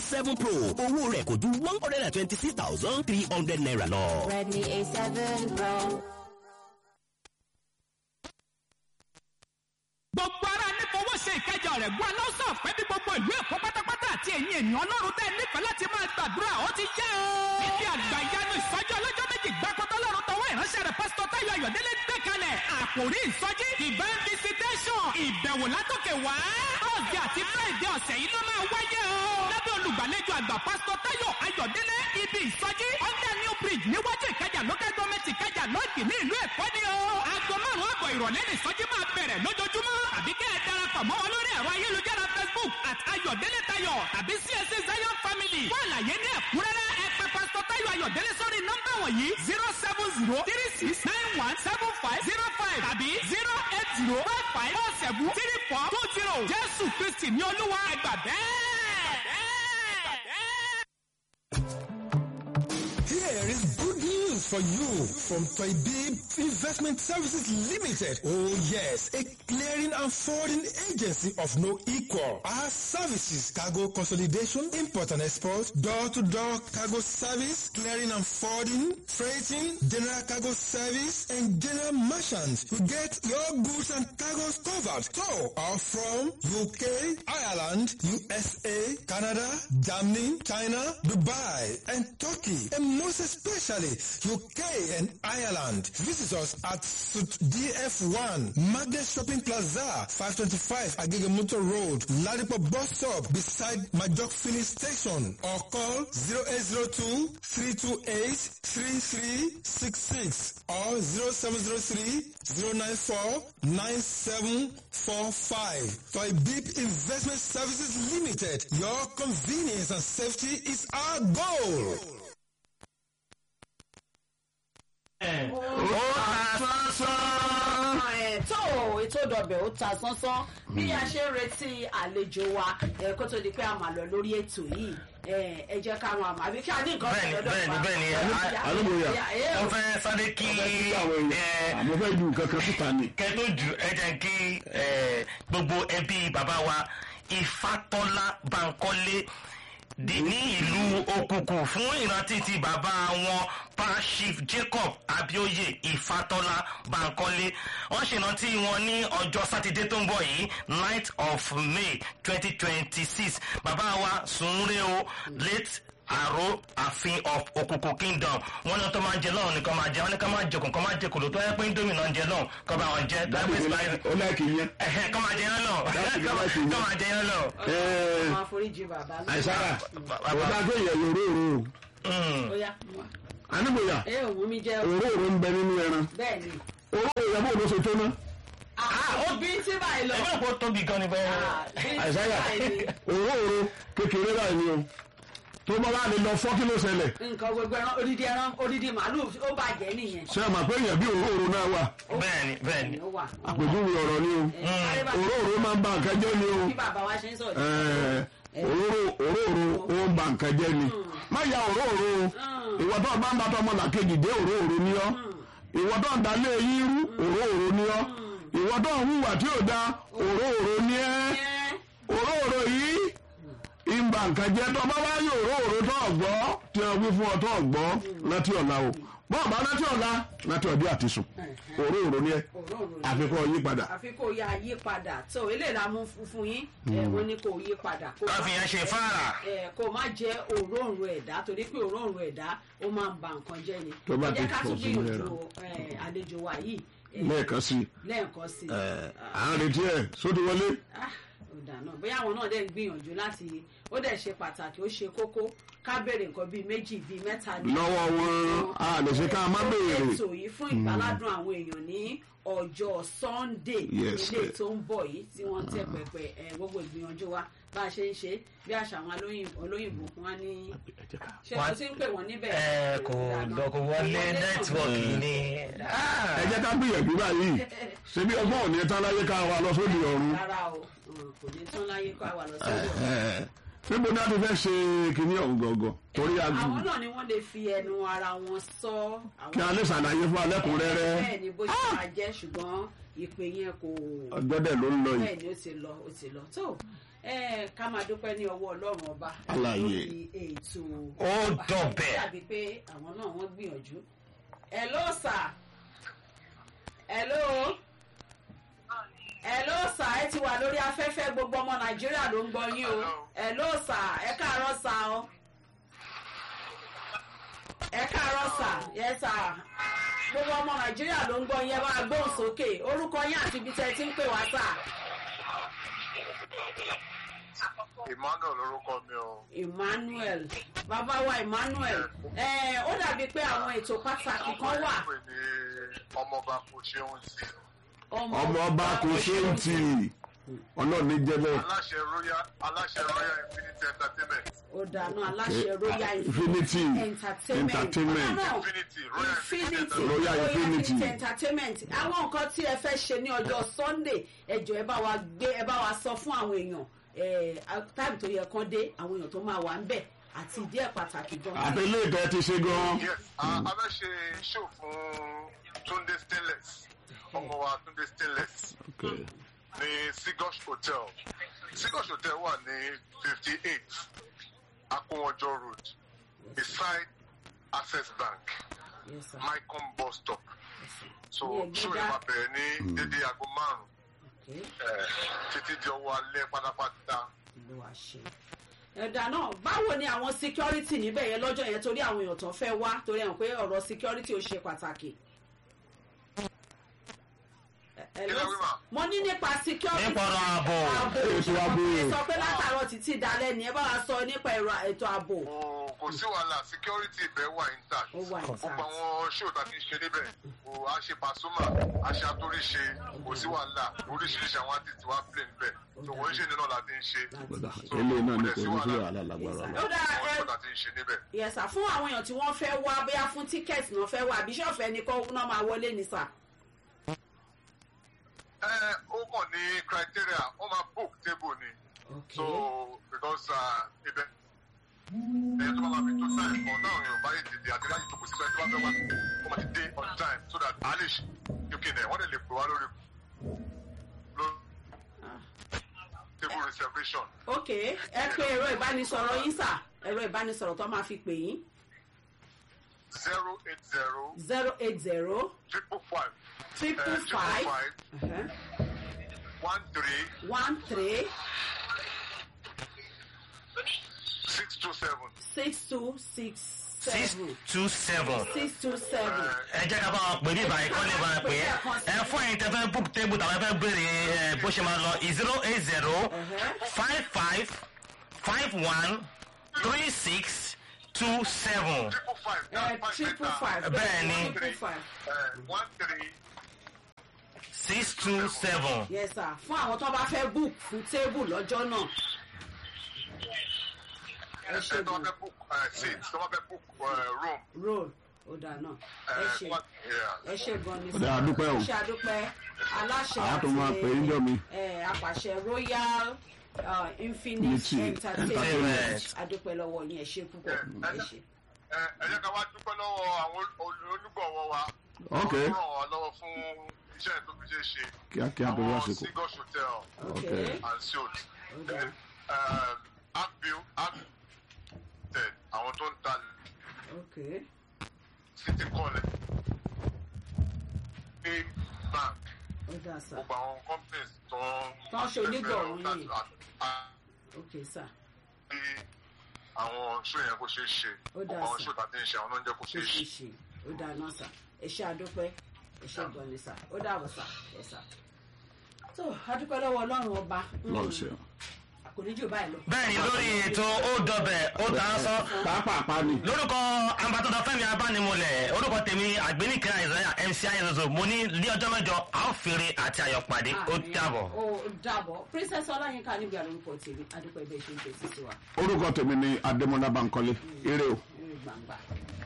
seven pro owó rẹ̀ kò ju one hundred and twenty six thousand three hundred naira lọ. Redmi A7 Pro. gbogbo ara ní fowó ṣe ìkẹjọ rẹ̀ gbọ́ aláwùsọ̀ pé bí gbogbo ìlú èkó pátápátá àti ẹ̀yin ènìyàn ọlọ́run tẹ́ nífẹ̀ẹ́ láti máa gbàdúrà ó ti yá o. níbi àgbà ìyanu ìsọjí ọlọ́jọ́ méjì gbàkọ́tọ́ lọ́run tọwọ́ ìránṣẹ́ rẹ̀ pásítọ̀ táyọ̀ ayọ̀délé gbé kalẹ̀ àkòrí ìsọjí divine visitation ìbẹ̀wò látòkè wá. thursday àti friday ọ̀sẹ̀ yìí ló máa wáyé o. lábẹ́ olùgbàlejò àgbà pásítọ̀ táyọ̀ ayọ̀délé ibi ìsọjí under new bridge níwájú ìkẹjà local government ìkẹjà lọ́ọ̀dì ní ìlú èkó ni o. aago márùn-ún àbọ̀ ìrọ̀lẹ́ ní ìsọjí máa bẹ̀rẹ̀ lójoojúmọ́ àbí kẹ́ ẹ darapọ̀ mọ́ wọn lórí ẹ̀rọ ayélujára facebook at ayọ̀délé tayọ̀ tàbí csc zion family. fún àlàyé ní ẹ̀kúnrẹ́rẹ́ ẹ pè pásítọ̀ táyọ̀ ayọ̀délé sórí nọ́mbà wọ̀nyí zero seven zero three six nine one seven five zero five tàbí zero eight zero five five four seven three four two zero jésù kristi ní olúwa ẹgbà bẹ́ẹ̀. Here is good news for you from Toybib Investment Services Limited. Oh yes, a clearing and forwarding agency of no equal. Our services, cargo consolidation, import and export, door-to-door cargo service, clearing and forwarding, freighting, general cargo service, and general merchants. We get your goods and cargoes covered. So, are from UK, Ireland, USA, Canada, Germany, China, Dubai, and Turkey, and most especially UK and Ireland. Visit us at Suit DF1, Magnet Shopping Plaza, 525 Agege Motor Road, Ladipo Bus Stop, beside Majok Filling Station, or call 0802 328 3366 or 0703 094 9745. Toy Beep Investment Services Limited. Your convenience and safety is our goal. ẹ̀ tó ètò ìdọ̀bẹ̀ ó ta sánsán bí a ṣe ń retí àlejò wa ẹ̀ kó tó di pé a máa lọ lórí ètò yìí ẹ̀ ẹ jẹ́ ká máa mọ̀ àbí kí a ní nǹkan bẹ́ẹ̀ni lọ́dọ̀ bẹ́ẹ̀ni wa. bẹ́ẹ̀ni Alóbóyà. mo fẹ́ sáré kí ẹ, àmọ́ fẹ́ lu nǹkan kan síta ni. kẹ́ tó jù ẹ jẹ́ kí ẹ, gbogbo ẹbí bàbá wa Ifátọ́lá Bankole di ní ìlú òkùnkùn fún ìrántí ti bàbá wọn pa chief jacob abioye ifatola bankole wọn ṣèrántí wọn ní ọjọ́ sátidé tó ń bọ̀ yìí ninth of may twenty twenty six bàbá wa sunre o late àrò àfin of òkùnkùn kingdom wọn ní wọn tó máa ń jẹ lọ́run nìkan máa jẹ wọn ní ká máa jẹkùn kọ́ máa jẹ kòló tó yẹ pé indomie náà ń jẹ lọ́run kọ́ bá wọn jẹ dábì dábì ó láìkì yẹn. ẹ̀hẹ́ kọ́ máa jẹ yẹn lọ Dábì kọ́ láìkì yẹn. máa jẹ yẹn lọ. Ẹ, máa foríjì bàbá náà. àìsára Bàbá- ó dáa kéèyàn lòró òró Mm. ó yá anígbòyà ẹ ò wú mi jẹ́ o. òró òró ń bẹ nínú ẹran bẹ́ẹ̀ ni. òró òró yẹ bó ló ṣe tó ná. ó bí tí báyìí lọ. ẹgbẹ́ òpó tóbi gan ni bẹ́ẹ̀. Ah, bí tí àìsára báyìí ni. òró òró kékeré báyìí ni o tó bá wà lè lọ fọ́ kí ló ṣẹlẹ̀ nǹkan gbogbo ẹran odidi ẹran odidi màálù ó bàjẹ́ nìyẹn. ṣé ẹ mà pé èèyàn bí òró òró náà wà bẹ́ẹ̀ni bẹ́ẹ̀ni. ó wà. àpèjúwe ọ̀rọ̀ ni o Sáré bá- òró òró máa ń ba nǹkan jẹ́ ni o bí bàbá wa ṣe ń sọ̀rọ̀. Ẹ, òróró òróró ó ń ba nǹkan jẹ́ ni má ya òróró o ìwọ tó bá ń bá tọmọ làkejì dé òróró ni ọ́ ìwọ tó ń dalé yín rú òróró ni ọ́ ìwọ tó ń hùwà tí ò da òróró ni ẹ́ Ẹ́, òróró yìí ń ba nǹkan jẹ́ tó bá wá yí òróró tó ọ̀gbọ́ tí wọ́n wí fún ọ tó ọ̀gbọ́ láti ọ̀la o bọ́ọ̀ bá láti ọ̀la láti ọ̀dí àti sùn òróró ni ẹ́ òróǹro ni. àfikún yí padà. àfi kò yá yí padà tó eléyìí la mú fún- fún yín ẹ wọ́n ní kò yí padà. Kó má- káfíń yẹn ṣe fáàrà. ẹ kó má jẹ òróǹro ẹ̀dá torí pé òróǹro ẹ̀dá ó máa ń ba nǹkan jẹ́ ni. Tó bá ẹ jẹ́ ti ká pọ̀ tún sínú gbìyànjú ẹ, àlejò wa yìí ẹ, lẹ́ẹ̀kan sí i lẹ́ẹ̀kan sí i. à ń retí ẹ̀ sódì wọlé. Ah, ó dà náà bóyá àwọn náà dẹ̀ ń gbìyànjú láti ó dẹ̀ ṣe pàtàkì ó ṣe kókó ká béèrè nǹkan bíi méjì bíi mẹ́ta ní lọ́wọ́ wọn a lè ṣe ká má béèrè. ètò yìí fún ìgbàládùn àwọn èèyàn ní ọjọ́ sunday Yes, ilé eh. tó ń bọ̀ yìí tí wọ́n tẹ́ pẹpẹ ẹ, gbogbo ìgbìyànjú wa bá a ṣe ń ṣe bí àṣà àwọn olóyìnbó olóyìnbó fún wa ní ṣé o ti ń pè wọ́n níbẹ̀ ẹ kò lọ kò wọlé nẹ́tíwọ̀kì ni. ẹ jẹ́ ká gbìyànjú báyìí ṣebí ọgbọ́n ò ní tán láyé ká wa lọ sódì ọ̀run. rárá o mm, kò ní tán láyé kó àwà lọ sí ọ̀dọ̀ níbo ni a ti fẹ́ ṣe kínní ọ̀hún gọ̀ọ̀gọ̀ torí a àwọn náà ni wọ́n lè fi ẹnu ara wọn sọ àwọn kí a lè ṣàlàyé fún alẹ́kùnrẹ́rẹ́ bẹ́ẹ̀ ni bó ṣe máa jẹ́ ṣùgbọ́n ìpè yẹn kò ọjọ́ dẹ̀ ló ń lọ yìí. bẹ́ẹ̀ ni ó ti lọ ó ti lọ tó ẹ ká máa dúpẹ́ ní ọwọ́ ọlọ́run ọba Alààyè. lórí ètò Ó dọ̀bẹ̀. dàbí pé àwọn náà wọ́n gbìyànjú. hello sir hello hello sir ẹ ti wà lórí afẹ́fẹ́ gbogbo ọmọ nàìjíríà ló ń gbọ́ yín o hello sir ẹ káàárọ̀ sir o ẹ káàárọ̀ sir yes sir gbogbo ọmọ nàìjíríà ló ń gbọ́ yín ẹ bá gbóhùn sókè orúkọ yín àti ibi tẹ́ ẹ ti ń pè wá sir. emmanuel lorúkọ mi o emmanuel bàbá wa emmanuel ẹ ó dàbí pé àwọn ètò pàtàkì kan wà pè ní ọmọọba kò ṣeun sí ọmọ ọba kò ṣe ń tì ọlọ́ọ̀ni jẹ́ bẹ́ẹ̀. aláṣẹ royal aláṣẹ royal infinity entertainment ó dáná aláṣẹ royal Infinity entertainment Entertainment. Bàbá náà, infinity royal infinity Royal Infinity. entertainment àwọn nǹkan tí ẹ fẹ́ ṣe ní ọjọ́ sunday ẹjọ́ ẹ bá wa gbé ẹ bá wa sọ fún àwọn èèyàn táìmù tó yẹ kán dé àwọn èèyàn tó máa wà ń bẹ̀ àti ìdí ẹ̀ pàtàkì gan. àti ilé ìtẹ́ ti ṣe gan. yes a a fẹ́ ṣe show fún tunde stainless ọmọ wa tunde stainless Okay. ní sigosh hotel sigosh hotel wà ní fifty eight akunwọjọ road beside access bank Yes, sir. mycom bus stop so Ní Ẹ̀gbẹ́dá. show yẹn máa bẹ̀rẹ̀ ní dédé aago márùn Okay. títí di ọwọ́ alẹ́ pátápátá. ló wá ṣe. ẹ̀dà náà báwo ni àwọn security níbẹ̀ yẹn lọ́jọ́ yẹn torí àwọn èèyàn tó fẹ́ wá torí àwọn pé ọ̀rọ̀ security ó ṣe pàtàkì. Ẹ- ẹ Kí ló- lẹ wí mà? mo ní nípa security. Nípa ọ̀rọ̀ ààbò. Ètò ààbò. ẹ sọ pé látàárọ̀ títí dalẹ́ ni ẹ bá wa sọ nípa ẹ̀rọ ètò ààbò. kò kò sí wàhálà security ibẹ̀ wà intact Ó wà intact. gbogbo àwọn show tá a ti ń ṣe níbẹ̀ kò a ṣe pasuma a ṣe atóríṣe kò sí wàhálà oríṣiríṣi àwọn artist wa play níbẹ̀ tó wọ́n ṣe nínú la ti ń ṣe. Kódà, So, eléyìí náà kò ní dẹ̀ kò sí ní sí wàhálà. wàhálà lágbára Yes, lọ. ó dáa àwọn ẹ show tá a ti ń ṣe níbẹ̀. yẹsà fún àwọn èèyàn tí wọ́n fẹ́ wá bóyá fún tíkẹ́ẹ̀tì náà fẹ́ wá àbí ṣọ́ọ̀fẹ́ ni kó náà máa wọlé ní sà. ẹ ó kàn ní criteria ó máa book table ni so because uh, ibẹ̀ ẹ̀yẹ tó bá máa fi tó time kan náà yóò bá yé dìde àti láyé tó kù síbẹ̀ tó bá fẹ́ wá ó máa ti dé on time so that a lè ṣe uk náà wọ́n lè lè pè wá lórí lórí table reservation ok ẹ pé ẹ̀rọ ìbánisọ̀rọ̀ yín sà ẹ̀rọ ìbánisọ̀rọ̀ tó máa fi pè yín zero eight zero zero eight zero triple five triple uh, five five one three one three six two seven. six two six six seven two seven. six two seven. ẹ jẹ́ ká bá wọn pè ní ìbàyí kọ́ ní ìbàyí pé ẹ fún ẹ̀yin tẹ́ fẹ́ book table tàbí ẹ fẹ́ béèrè ẹ, bó ṣe máa lọ zero eight zero five five five one three six two seven. triple five. ẹ triple five Bẹ́ẹ̀ ni. triple five Uh, one three six two seven. yes sir fún àwọn tó bá fẹ́ book fún table lọ́jọ́ náà ẹ ṣe ẹ tó bá gan fẹ́ book uh, seat tó bá fẹ́ book uh, room. roll ó dà náà ẹ Uh, ṣe what, yeah. ẹ ṣe gan ni Ọ̀dà, a dúpẹ́ o. ṣe àdúpẹ́ aláṣẹ Àwọn tó máa pè é jọ mi. ẹ, apàṣẹ royal uh, infinite Unity entertainment Entertainment. àdúpẹ́ lọ́wọ́ yín ẹ ṣe púpọ̀ ẹ ṣe. ẹ ẹ jẹ́ ká wá dúpẹ́ lọ́wọ́ àwọn ol- olùgbọ̀wọ́ wa. Ok. Wọ́n ràn wá lọ́wọ́ fún iṣẹ́ tó fi ṣe é ṣe. kíákíá tó wá Àwọn síkò. Sigos Hotel okay and Suit. Okay. Then, um, Apbil Apbil àwọn tó ń ta okay City College. Pay Bank. ó dà sá Gbogbo àwọn companies tó ń. Tó ń ṣe onígbọ̀wọ́ yìí. À- à- okay sá bí àwọn show yẹn kó ṣe é ṣe. Ó dáa Gbogbo àwọn sí. show tàbí ń ṣe àwọn oúnjẹ kó ṣe ṣe é ṣe ṣe. ṣe ó dà náà sá ẹ ṣe àdúpẹ́ ẹ ṣe gan ni sá ó dà wọ̀ sá ẹ sá. tó àdúpẹ́ lọ́wọ́ ọlọ́run ọba lọ́ọ̀ ṣe. kò ní jù báyìí lọ. bẹ́ẹ̀ni lórí ètò ó dọbẹ̀ ó ta á sọ pàápàá ni. lórúkọ ambatọ́dọ̀ fẹ́mi abánimọ̀lẹ̀ orúkọ tèmi àgbénìkẹ́ àìsàn mc ayélujára mo ní ní ọjọ́ mẹ́jọ a ó fèrè àti ayọ̀ pàdé ó Àmín. dàbọ̀. ó dàbọ̀ princess ọláyínká níbi àlórúkọ tèmi àdúpẹ́ bẹ́ẹ̀ ṣe ń tẹ̀sí sí wa orúkọ tèmi ni adémọlá bankole eré o. ní gbangba.